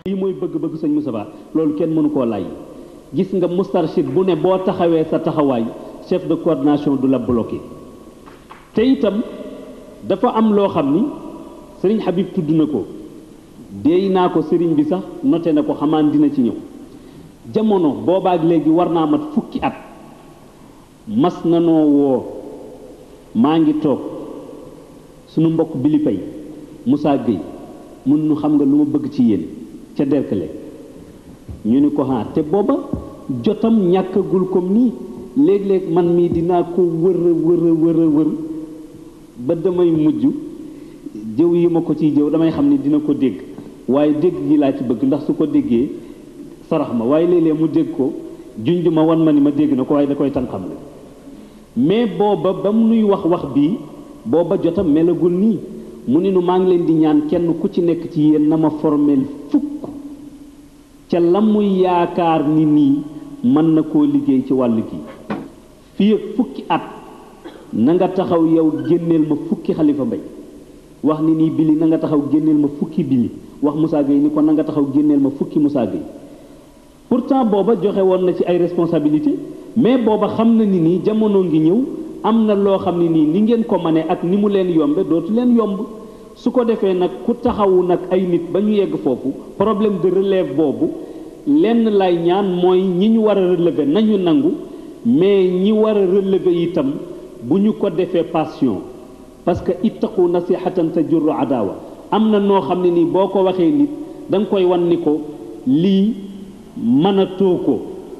lii mooy bëgg-bëgg sëñ Moustapha loolu kenn mënu koo lay gis nga mustarshid bu ne boo taxawee sa taxawaay chef de coordination du la bloqué te itam dafa am loo xam ni sëriñ Habib tudd na ko déey naa ko sëriñ bi sax noté na ko xamaan dina ci ñëw jamono boobaak léegi war naa mat fukki at mas na noo woo maa ngi toog sunu mbokk Bili Pay Moussa Gueye mun nu xam nga lu ma bëgg ci yéen ca Derklé ñu ni ko xaar te booba jotam ñàkkagul comme nii léeg-léeg man mii dinaa ko wër a wër a wër a wër ba damay mujj jëw yi ma ko ciy jëw damay xam ni dina ko dégg waaye dégg gi laa ci bëgg ndax su ko déggee sarax ma waaye léeg-léeg mu dégg ko junj ma wan ma ni ma dégg na ko waaye da koy tan xam ne mais booba ba mu nuy wax wax bii booba jotam melagul nii mu ni nu maa ngi leen di ñaan kenn ku ci nekk ci yéen na ma formel fukk ca la muy yaakaar ni nii mën na koo liggéey ci wàll gi fii ak fukki at na nga taxaw yow génneel ma fukki xalifa mbay wax ni nii bili na nga taxaw génneel ma fukki bili wax Moussa Gueye ni ko na nga taxaw génneel ma fukki Moussa Gueye pourtant booba joxe woon na ci ay responsabilité mais booba xam na ni nii jamono ngi ñëw am na loo xam ne nii ni ngeen ko mane ak ni mu leen yombe dootu leen yomb su ko defee nag ku taxawu nag ay nit ba ñu yegg foofu problème de relève boobu lenn lay ñaan mooy ñi ñu war a relever nañu nangu mais ñi war a relever itam bu ñu ko defee passion parce que ittaqu nasihatan tajurru adawa am na noo xam ne nii boo ko waxee nit da nga koy wan ni ko lii mënatoo ko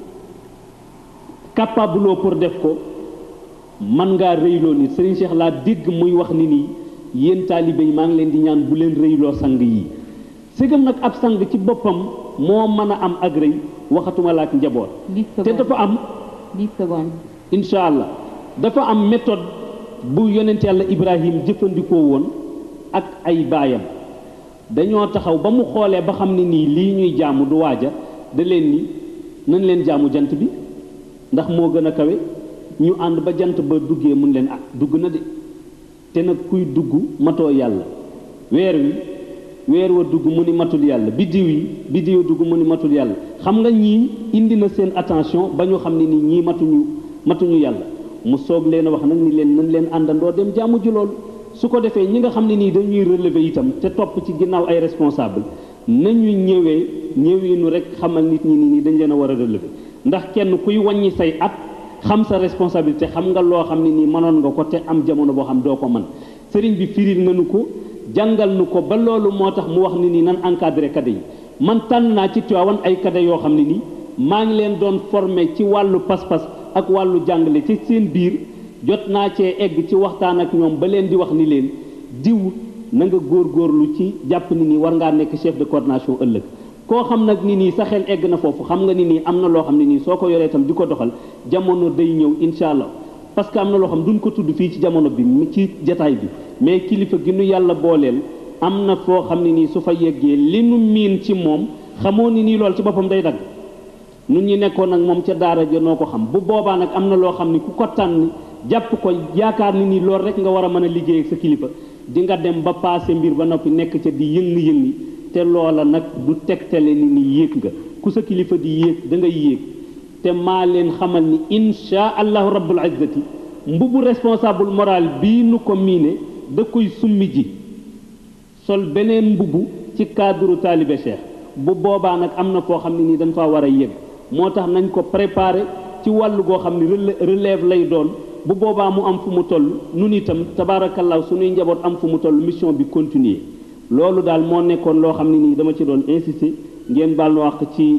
capable pour def ko man ngaa rëyloo nit Serigne Cheikh laa dégg muy wax ni nii yéen taalibe yi maa ngi leen di ñaan bu leen rëyloo sang yi sëgam nag ab sang ci boppam moo mën a am ak rëy waxatuma la ak njaboot te dafa am dix secondes incha allah dafa am méthode bu yonent yàlla Ibrahim jëfandikoo woon ak ay baayam dañoo taxaw ba mu xoolee ba xam ne nii lii ñuy jaamu du waaja da leen ni nañ leen jaamu jant bi ndax moo gën a kawe ñu ànd ba jant ba duggee mun leen ah dugg na de te nag kuy dugg matoo yàlla weer wi weer wa dugg mu ni matul yàlla biddiw yi biddiw dugg mu ni matul yàlla xam nga ñii indi na seen attention ba ñu xam ne ni ñii matuñu matuñu yàlla mu soog leen a wax nag ni leen nañ leen àndandoo dem jaamu ji loolu su ko defee ñi nga xam ne nii dañuy relever itam te topp ci ginnaaw ay responsable nañu ñëwee ñëwinu rek xamal nit ñi ni nii dañ leen a war a relever ndax kenn kuy wàññi say at xam sa responsabilité xam nga loo xam ne nii mënoon nga ko te am jamono boo xam doo ko mën sëriñ bi firil nga nu ko jàngal nu ko ba loolu moo tax mu wax ni nii nan encadré kade yi man tànn naa ci Tiwaawan ay kade yoo xam ne nii maa ngi leen doon formé ci wàllu pas-pas ak wàllu jàngale ci seen biir jot naa cee egg ci waxtaan ak ñoom ba leen di wax ni leen diw na nga góorgóorlu ci jàpp ni nii war ngaa nekk chef de coordination ëllëg koo xam nag ni nii sa xel egg na foofu xam nga ni nii am na loo xam ne nii soo ko yoree itam di ko doxal jamono day ñëw incha allah parce que am na loo xam duñ ko tudd fii ci jamono bi ci jataay bi mais kilifa gi nu yàlla booleel am na foo xam ne nii su fa yeggee li nu miin ci moom xamoo ni nii lool ci boppam day dagg nun ñi nekkoon nag moom ca daara ja noo ko xam bu boobaa nag am na loo xam ni ku ko tànn jàpp ko yaakaar ni nii loolu rek nga war a mën a liggéey ak sa kilifa di nga dem ba paase mbir ba noppi nekk ca di yëngi-yëngi te loola nag du tegtale ni ni yéeg nga ku sa kilifa di yéeg da ngay yéeg te maa leen xamal ni insha allahu rabbul izzati mbubu responsable moral bii nu ko miine da koy summi ji sol beneen mbubu ci cadre taalibe cheikh bu boobaa nag am na foo xam ne nii dañ faa war a yéeg moo tax nañ ko préparer ci wàllu goo xam ne relève lay doon bu boobaa mu am fu mu toll nun itam tabaarakallaahu suñuy njaboot am fu mu toll mission bi continuer loolu daal moo nekkoon loo xam ne nii dama ci doon insister ngeen baal nu wax ci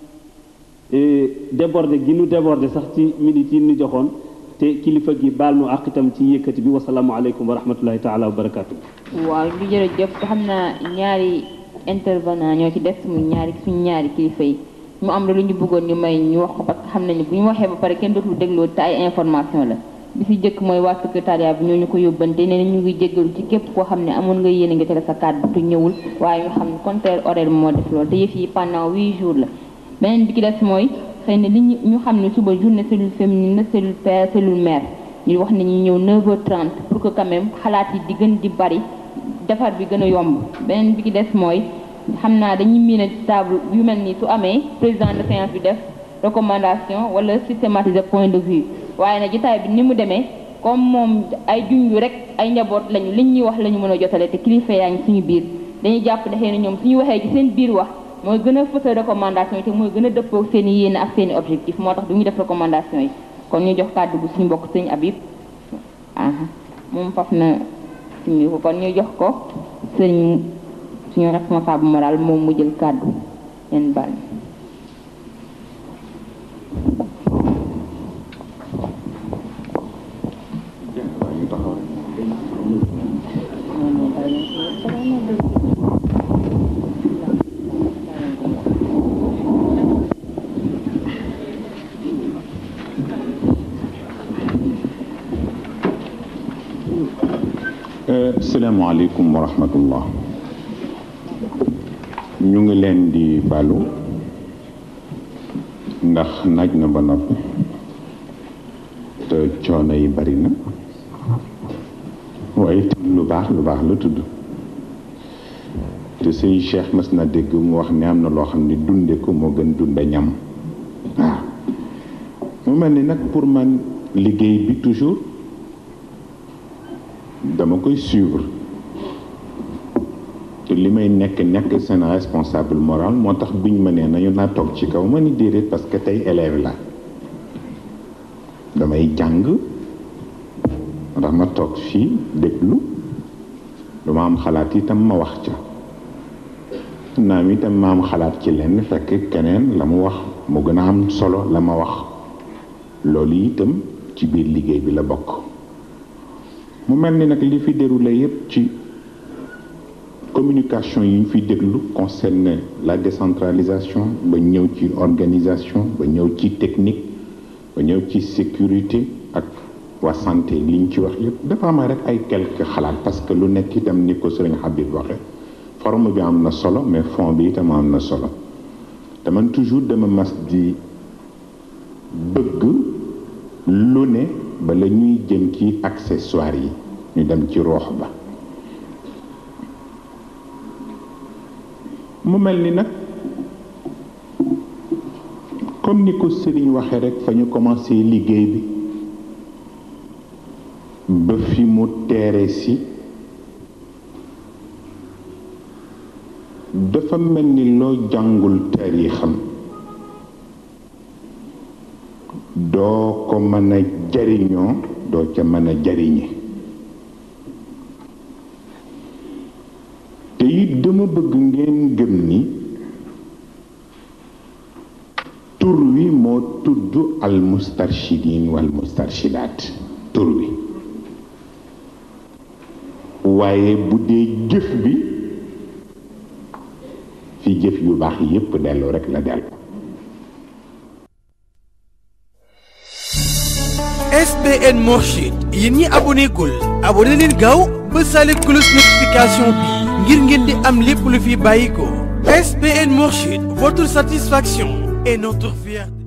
débordé gi nu débordé sax ci minutes yi nu joxoon te kilifa gi baal nu àq itam ci yëkkati bi wasalaamualeykum wa rahmatullahi taala wa barakaatu. waaw lu jërëjëf xam naa ñaari intervenant ñoo ci des muy ñaari suñu ñaari kilifa yi mu am la lu ñu bëggoon ñu may ñu wax ko parce que xam nañu bu ñu waxee ba pare kenn dootul dégloo te ay information la bi si jëkk mooy waa secrétariat bi ñoo ñu ko yóbbante nee na ñu ngi jéggalu ci képp koo xam ne amoon nga yéene nga tere sa kàddu te ñëwul waaye ñu xam ne contraire horaire bi moo def loolu te yëf yi pendant huit jours la beneen bi ki des mooy xëy na li ñu ñu xam ne suba journée cellule féminine la cellule père cellule mère ñu wax ne ñu ñëw 9h30 pour que quand même xalaat yi di gën di bari defar bi gën a yomb beneen bi ki des mooy xam naa dañuy miine table yu mel nii su amee président de séance bi def recommandation wala systématiser point de vue waaye nag jotaay bi ni mu demee comme moom ay junju rek ay njaboot lañu liñ ñuy wax la ñu mën a jotale te kilifa yaa ngi suñu biir dañuy jàpp ne xëy na ñoom suñu waxee ci seen biir wax mooy gën a fësal recommandation yi te mooy gën a dëppoo seen i yéene ak seen i objectif moo tax du ñu def recommandation yi kon ñu jox kàddu gu suñu mbokk sëñ Habib aha moom faf na suñu ko kon ñu jox ko sëñ suñu responsable moral moom mu jël kàddu leen bal salaamaaleykum wa rahmatullah ñu ngi leen di balu ndax naaj na ba noppi te coono yi bari na waaye itam lu baax lu baax la tudd te sëñ Cheikh mas na dégg mu wax ne am na loo xam ne dunde ko moo gën dunde ñam waaw mu mel ni nag pour man liggéey bi toujours dama koy suivre te li may nekk nekk seen responsable moral moo tax biñ ma nee nañu naa toog ci kaw ma ni déedéet parce que tey élève la damay jàng ndax ma toog fii déglu lu ma am xalaat itam ma wax ca naam itam ma am xalaat ci lenn fekk keneen la mu wax mu gën a am solo la ma wax loolu itam ci biir liggéey bi la bokk mu mel ni nag li fi déroulé yépp ci communication yi ñu fi déglu concerne la décentralisation ba ñëw ci organisation ba ñëw ci technique ba ñëw ci sécurité ak waa santé li ñu ci wax yépp dafa am rek ay quelques xalaat parce que lu nekk itam ni ko sëriñ Habib waxe forme bi am na solo mais fond bi itam am na solo te man toujours dama mas di bëgg lu ne bala ñuy jëm ci accessoires yi ñu dem ci roox ba mu mel ni nag comme ni ko sëriñ waxe rek fa ñu commencé liggéey bi ba fi mu teere si dafa mel ni loo jàngul taarixam doo ko mën a jariñoo doo ca mën a jariñe te it dama bëgg ngeen gëm ni tur wi moo tudd al mustarshidin wal mustarshidaat tur wi waaye bu dee jëf bi fi jëf yu baax yépp dellu rekk la dellu SBN Mourchid yéen ñi aboné gul aboné leen gaaw ba sale cloche notification bi ngir ngeen di am lépp lu fi bàyyi ko SBN Mourchid votre satisfaction est notre fierté